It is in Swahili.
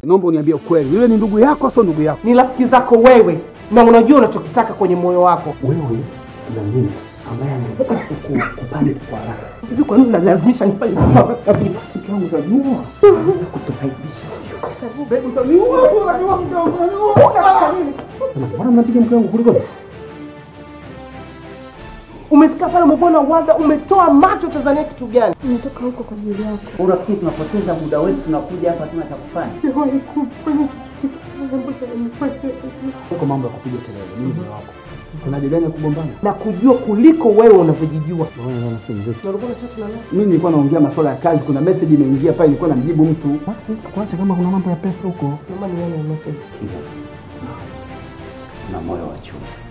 Naomba uniambie ukweli, yule ni ndugu yako au sio ndugu yako? Ni rafiki zako wewe, na unajua unachokitaka kwenye moyo wako. Wewe na mimi ambaye anataka siku kupani kwa haraka. Hivi kwa nini unalazimisha nifanye vitu haraka vile? Mke wangu utajua. Kutufaidisha sio? Mbona mnapiga mke wangu kuliko? Umefika pale umebona waga, umetoa macho Tanzania kitu gani? Nimetoka huko kwa ajili yako. Unafikiri tunapoteza muda wetu, tunakuja hapa tuna cha kufanya? Siwahi kufanya kitu ambacho nimefanya. Huko mambo ya kupiga kelele, mimi ndio wako. Kuna haja gani ya kugombana? na kujua kuliko wewe unavyojijua. Naona sana simu vipi? Na ulikuwa unachat na nani? Mimi nilikuwa naongea masuala ya kazi, kuna message imeingia pale, nilikuwa namjibu mtu. Basi kuacha kama kuna mambo ya pesa huko. Naomba nione message. Na moyo wa chuma.